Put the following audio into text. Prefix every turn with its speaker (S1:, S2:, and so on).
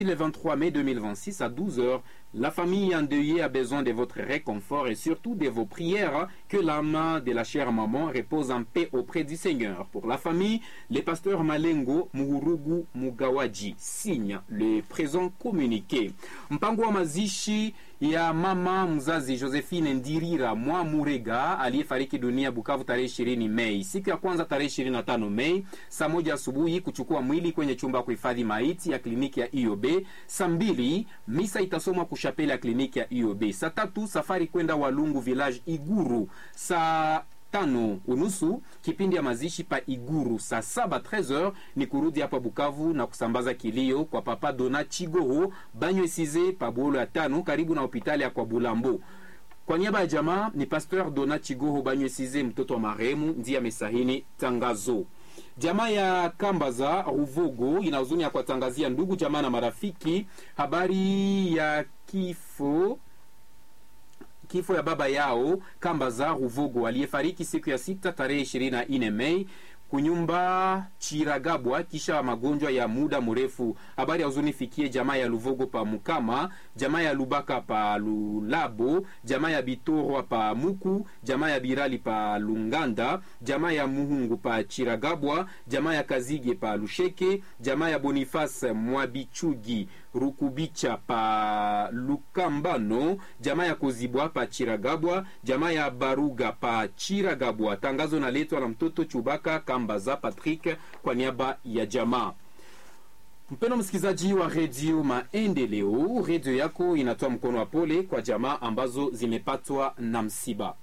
S1: Le 23 mai 2026 à 12h, la famille endeuillée a besoin de votre réconfort et surtout de vos prières. Que l'âme de la chère maman repose en paix auprès du Seigneur. Pour la famille, le pasteur Malengo Muhurugu Mugawaji signe le présent communiqué. Mpango wa mazishi ya mama mzazi Josephine Ndirira mwa Murega aliyefariki dunia Bukavu tarehe 20 Mei, siku ya kwanza tarehe 25 Mei saa moja asubuhi kuchukua mwili kwenye chumba ya kuhifadhi maiti ya kliniki ya IOB. Saa mbili misa itasomwa kushapeli ya kliniki ya IOB. Saa tatu safari kwenda Walungu village Iguru. Saa tano unusu kipindi ya mazishi pa Iguru. Saa saba 13h ni kurudi hapa Bukavu na kusambaza kilio kwa papa Dona Chigoho Banyo Size pa Bolo ya tano karibu na hospitali ya kwa Bulambo. Kwa niaba ya jamaa ni Pasteur Dona Chigoho Banyo Size, mtoto wa marehemu, ndiye amesahini tangazo. Jamaa ya Kambaza Ruvogo ina huzuni ya kuwatangazia ndugu jamaa na marafiki habari ya kifo kifo ya baba yao Kambaza Ruvogo aliyefariki siku ya sita tarehe 24 Mei kunyumba Chiragabwa kisha magonjwa ya muda mrefu. Habari ya huzuni fikie jamaa ya Luvogo pa Mukama, jamaa ya Lubaka pa Lulabo, jamaa ya Bitorwa pa Muku, jamaa ya Birali pa Lunganda, jamaa ya Muhungu pa Chiragabwa, jamaa ya Kazige pa Lusheke, jamaa ya Boniface Mwabichugi Rukubicha pa Lukambano, jamaa ya Kozibwa pa Chiragabwa, jamaa ya Baruga pa Chiragabwa. Tangazo naletwa na mtoto Chubaka Kambaza Patrick kwa niaba ya jamaa. Mpendo msikilizaji wa redio Maendeleo, redio yako inatoa mkono wa pole kwa jamaa ambazo zimepatwa na msiba.